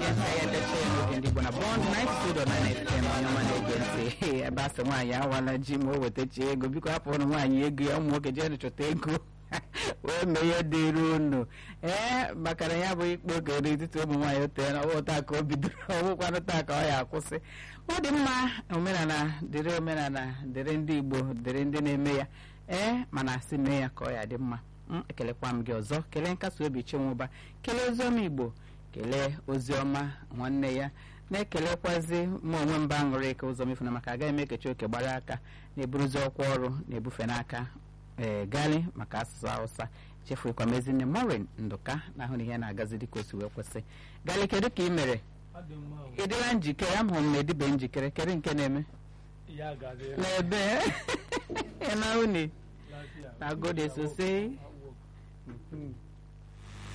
ya ka ya edecha ya n'oge ndị Igbo na bọnd 92.9 FM onye ọma na-ege ntị ebe a sị nwaanyị awala ji ma o wetachi ego biko hapụ ụnụ nwaanyị ego ya ụmụ nwoke jee chọta ego wee mee ihe dịrị unu ee maka na ya bụ ikpe oge n'etiti ụmụ nwaanyị o tere na ọwụ taa ka o bidoro ọwụkwanụ taa ka ọ ya akwụsị ọ dị mma omenala dịrị omenala dịrị ndị Igbo dịrị ndị na-eme ya ee mana asị mee ya ka ọ ya dị mma m ekelekwa m gị ọzọ kelee nkasi obi chinwụba kelee oziọma igbo kelee oziọma nwanne ya na-ekelekwazi mụ onwe mba aṅụrị eke ụzọ mefuna maka agaghị m ekechi oke gbara aka na-eburuzi ọkwa ọrụ na-ebufe n'aka ee gali maka asụsụ hausa chefuekwa m ezinne morin ndụka na ahụ na ihe na-agazi dịka o si wee kwesị gali kedu ka ị mere ị dịla njikere amụrụ m na edibe njikere kedu nke na-eme n'ebe ị na uni na gode sosai